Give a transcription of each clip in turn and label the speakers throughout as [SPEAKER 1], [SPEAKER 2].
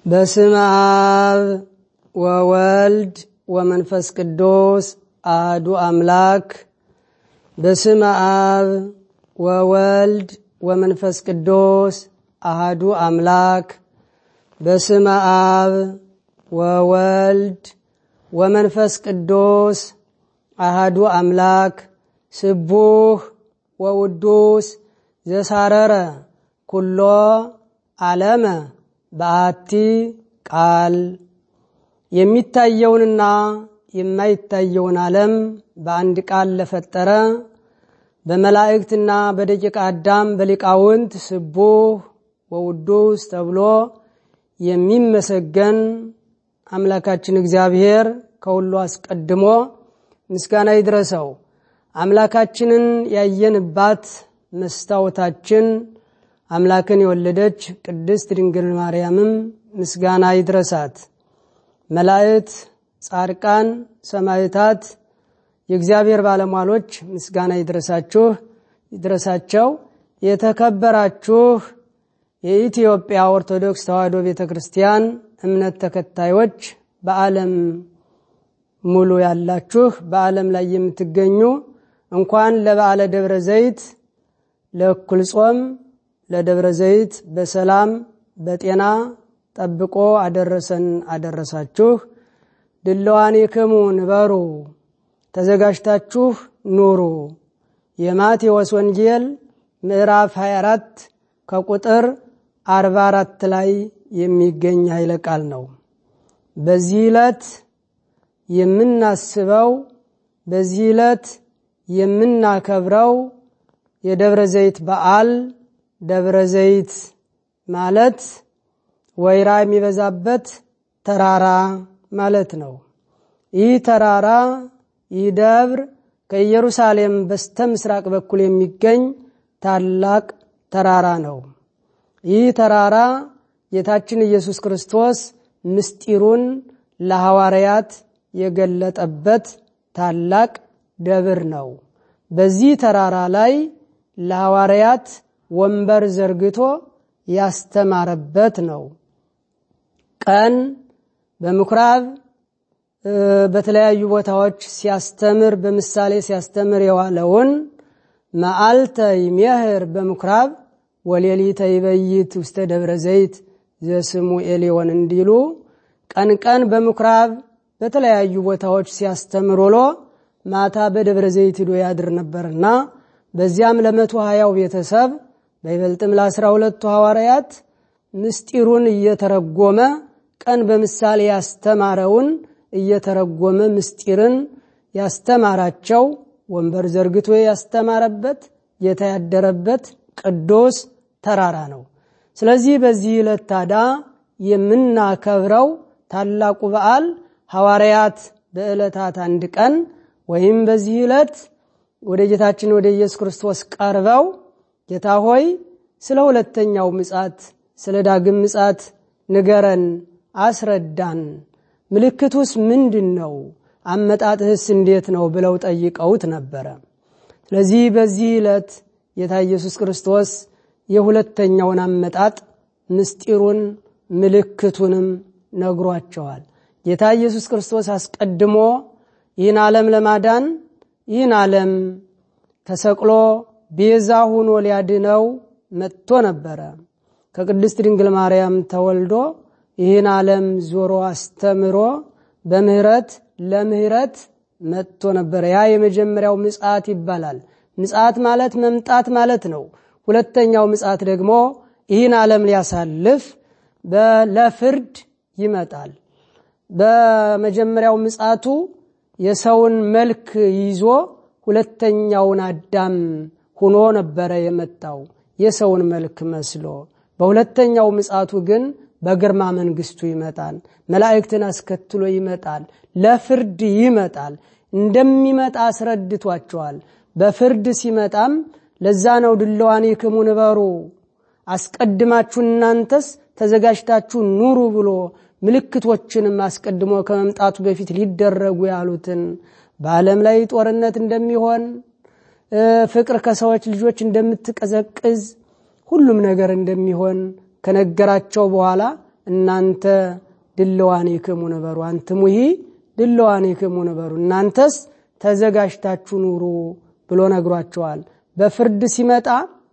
[SPEAKER 1] በስመ አብ ወወልድ ወመንፈስ ቅዱስ አህዱ አምላክ። በስመ አብ ወወልድ ወመንፈስ ቅዱስ አህዱ አምላክ። በስመ አብ ወወልድ ወመንፈስ ቅዱስ አህዱ አምላክ። ስቡህ ወውዱስ ዘሳረረ ኩሎ ዓለመ በአቲ ቃል የሚታየውንና የማይታየውን ዓለም በአንድ ቃል ለፈጠረ በመላእክትና በደቂቀ አዳም በሊቃውንት ስቡህ ወውዱስ ተብሎ የሚመሰገን አምላካችን እግዚአብሔር ከሁሉ አስቀድሞ ምስጋና ይድረሰው። አምላካችንን ያየንባት መስታወታችን አምላክን የወለደች ቅድስት ድንግል ማርያምም ምስጋና ይድረሳት። መላእክት፣ ጻድቃን፣ ሰማዕታት፣ የእግዚአብሔር ባለሟሎች ምስጋና ይድረሳችሁ ይድረሳቸው። የተከበራችሁ የኢትዮጵያ ኦርቶዶክስ ተዋሕዶ ቤተ ክርስቲያን እምነት ተከታዮች በዓለም ሙሉ ያላችሁ በዓለም ላይ የምትገኙ እንኳን ለበዓለ ደብረ ዘይት ለእኩል ጾም ለደብረ ዘይት በሰላም በጤና ጠብቆ አደረሰን አደረሳችሁ። ድለዋኒክሙ ንበሩ ተዘጋጅታችሁ ኑሩ። የማቴዎስ ወንጌል ምዕራፍ 24 ከቁጥር 44 ላይ የሚገኝ ኃይለ ቃል ነው። በዚህ ዕለት የምናስበው በዚህ ዕለት የምናከብረው የደብረ ዘይት በዓል ደብረ ዘይት ማለት ወይራ የሚበዛበት ተራራ ማለት ነው። ይህ ተራራ ይህ ደብር ከኢየሩሳሌም በስተ ምስራቅ በኩል የሚገኝ ታላቅ ተራራ ነው። ይህ ተራራ ጌታችን ኢየሱስ ክርስቶስ ምስጢሩን ለሐዋርያት የገለጠበት ታላቅ ደብር ነው። በዚህ ተራራ ላይ ለሐዋርያት ወንበር ዘርግቶ ያስተማረበት ነው። ቀን በምኩራብ በተለያዩ ቦታዎች ሲያስተምር በምሳሌ ሲያስተምር የዋለውን መዓልተ ይሜህር በምኩራብ ወሌሊተ ይበይት ውስተ ደብረ ዘይት ዘስሙ ኤሊዮን እንዲሉ ቀን ቀን በምኩራብ በተለያዩ ቦታዎች ሲያስተምር ውሎ ማታ በደብረ ዘይት ሂዶ ያድር ነበርና በዚያም ለመቶ ሀያው ቤተሰብ በይበልጥም ለአስራ ሁለቱ ሐዋርያት ምስጢሩን እየተረጎመ ቀን በምሳሌ ያስተማረውን እየተረጎመ ምስጢርን ያስተማራቸው ወንበር ዘርግቶ ያስተማረበት ጌታ ያደረበት ቅዱስ ተራራ ነው። ስለዚህ በዚህ ዕለት ታዲያ የምናከብረው ታላቁ በዓል ሐዋርያት በዕለታት አንድ ቀን ወይም በዚህ ዕለት ወደ ጌታችን ወደ ኢየሱስ ክርስቶስ ቀርበው ጌታ ሆይ ስለ ሁለተኛው ምጻት ስለ ዳግም ምጻት ንገረን፣ አስረዳን፣ ምልክቱስ ምንድን ነው? አመጣጥህስ እንዴት ነው? ብለው ጠይቀውት ነበረ። ስለዚህ በዚህ ዕለት ጌታ ኢየሱስ ክርስቶስ የሁለተኛውን አመጣጥ ምስጢሩን ምልክቱንም ነግሯቸዋል። ጌታ ኢየሱስ ክርስቶስ አስቀድሞ ይህን ዓለም ለማዳን ይህን ዓለም ተሰቅሎ ቤዛ ሆኖ ሊያድነው መጥቶ ነበረ። ከቅድስት ድንግል ማርያም ተወልዶ ይህን ዓለም ዞሮ አስተምሮ በምህረት ለምህረት መጥቶ ነበረ። ያ የመጀመሪያው ምጽአት ይባላል። ምጽአት ማለት መምጣት ማለት ነው። ሁለተኛው ምጽአት ደግሞ ይህን ዓለም ሊያሳልፍ ለፍርድ ይመጣል። በመጀመሪያው ምጽአቱ የሰውን መልክ ይዞ ሁለተኛውን አዳም ሁኖ ነበረ የመጣው የሰውን መልክ መስሎ። በሁለተኛው ምጽአቱ ግን በግርማ መንግስቱ ይመጣል። መላእክትን አስከትሎ ይመጣል። ለፍርድ ይመጣል። እንደሚመጣ አስረድቷቸዋል። በፍርድ ሲመጣም ለዛ ነው ድለዋኒክሙ ንበሩ፣ አስቀድማችሁ እናንተስ ተዘጋጅታችሁ ኑሩ ብሎ ምልክቶችንም አስቀድሞ ከመምጣቱ በፊት ሊደረጉ ያሉትን በዓለም ላይ ጦርነት እንደሚሆን ፍቅር ከሰዎች ልጆች እንደምትቀዘቅዝ ሁሉም ነገር እንደሚሆን ከነገራቸው በኋላ እናንተ ድለዋኔክሙ ነበሩ፣ አንትሙሂ ድለዋኔክሙ ነበሩ፣ እናንተስ ተዘጋጅታችሁ ኑሩ ብሎ ነግሯቸዋል። በፍርድ ሲመጣ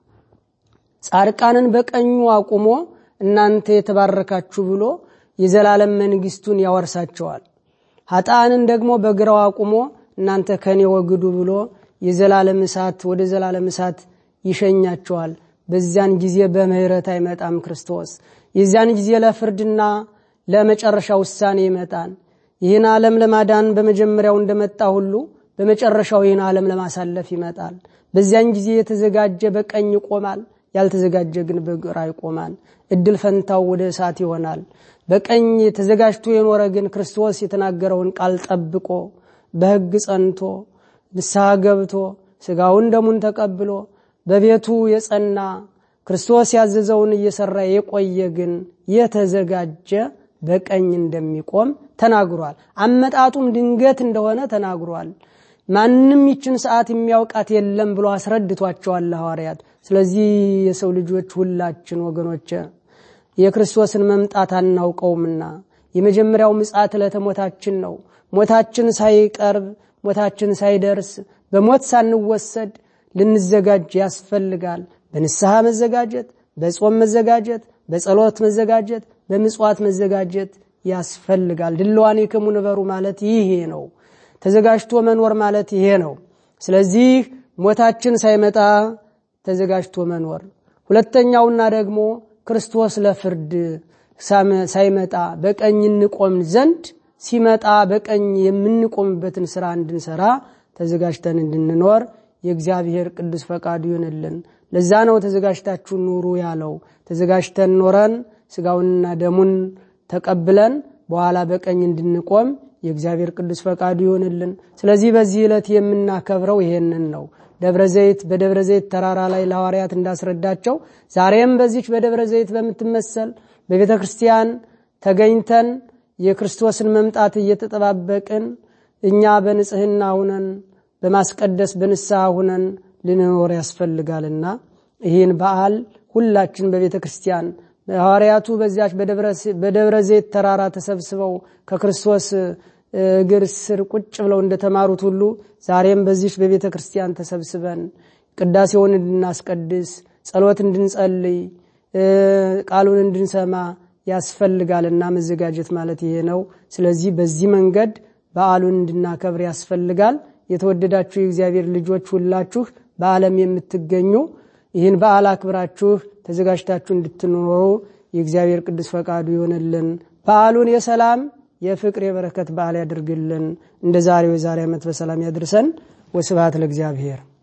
[SPEAKER 1] ጻድቃንን በቀኙ አቁሞ እናንተ የተባረካችሁ ብሎ የዘላለም መንግስቱን ያወርሳቸዋል። ኃጥአንን ደግሞ በግራው አቁሞ እናንተ ከኔ ወግዱ ብሎ የዘላለም እሳት ወደ ዘላለም እሳት ይሸኛቸዋል። በዚያን ጊዜ በምህረት አይመጣም ክርስቶስ። የዚያን ጊዜ ለፍርድና ለመጨረሻ ውሳኔ ይመጣል። ይህን ዓለም ለማዳን በመጀመሪያው እንደመጣ ሁሉ በመጨረሻው ይህን ዓለም ለማሳለፍ ይመጣል። በዚያን ጊዜ የተዘጋጀ በቀኝ ይቆማል፣ ያልተዘጋጀ ግን በግራ ይቆማል። እድል ፈንታው ወደ እሳት ይሆናል። በቀኝ ተዘጋጅቶ የኖረ ግን ክርስቶስ የተናገረውን ቃል ጠብቆ በሕግ ጸንቶ ንስሐ ገብቶ ስጋውን ደሙን ተቀብሎ በቤቱ የጸና ክርስቶስ ያዘዘውን እየሰራ የቆየ ግን የተዘጋጀ በቀኝ እንደሚቆም ተናግሯል። አመጣጡም ድንገት እንደሆነ ተናግሯል። ማንም ይችን ሰዓት የሚያውቃት የለም ብሎ አስረድቷቸዋል ሐዋርያት። ስለዚህ የሰው ልጆች ሁላችን ወገኖች የክርስቶስን መምጣት አናውቀውምና የመጀመሪያው ምጽአት ዕለተ ሞታችን ነው። ሞታችን ሳይቀርብ ሞታችን ሳይደርስ በሞት ሳንወሰድ ልንዘጋጅ ያስፈልጋል። በንስሐ መዘጋጀት፣ በጾም መዘጋጀት፣ በጸሎት መዘጋጀት፣ በምጽዋት መዘጋጀት ያስፈልጋል። ድልዋኔክሙ ንበሩ ማለት ይሄ ነው። ተዘጋጅቶ መኖር ማለት ይሄ ነው። ስለዚህ ሞታችን ሳይመጣ ተዘጋጅቶ መኖር። ሁለተኛውና ደግሞ ክርስቶስ ለፍርድ ሳይመጣ በቀኝ እንቆም ዘንድ ሲመጣ በቀኝ የምንቆምበትን ስራ እንድንሰራ ተዘጋጅተን እንድንኖር የእግዚአብሔር ቅዱስ ፈቃዱ ይሆንልን። ለዛ ነው ተዘጋጅታችሁ ኑሩ ያለው። ተዘጋጅተን ኖረን ስጋውንና ደሙን ተቀብለን በኋላ በቀኝ እንድንቆም የእግዚአብሔር ቅዱስ ፈቃዱ ይሆንልን። ስለዚህ በዚህ ዕለት የምናከብረው ይሄንን ነው። ደብረ ዘይት በደብረ ዘይት ተራራ ላይ ለሐዋርያት እንዳስረዳቸው ዛሬም በዚች በደብረ ዘይት በምትመሰል በቤተ ክርስቲያን ተገኝተን የክርስቶስን መምጣት እየተጠባበቅን እኛ በንጽህና ሁነን በማስቀደስ በንስሐ ሁነን ልንኖር ያስፈልጋልና ይህን በዓል ሁላችን በቤተ ክርስቲያን ሐዋርያቱ በዚያች በደብረ ዘይት ተራራ ተሰብስበው ከክርስቶስ እግር ስር ቁጭ ብለው እንደተማሩት ሁሉ ዛሬም በዚች በቤተ ክርስቲያን ተሰብስበን ቅዳሴውን እንድናስቀድስ፣ ጸሎት እንድንጸልይ፣ ቃሉን እንድንሰማ ያስፈልጋልና መዘጋጀት ማለት ይሄ ነው። ስለዚህ በዚህ መንገድ በዓሉን እንድናከብር ያስፈልጋል። የተወደዳችሁ የእግዚአብሔር ልጆች ሁላችሁ በዓለም የምትገኙ ይህን በዓል አክብራችሁ ተዘጋጅታችሁ እንድትኖሩ የእግዚአብሔር ቅዱስ ፈቃዱ ይሆንልን። በዓሉን የሰላም የፍቅር የበረከት በዓል ያድርግልን። እንደ ዛሬው የዛሬ ዓመት በሰላም ያድርሰን። ወስብሐት ለእግዚአብሔር።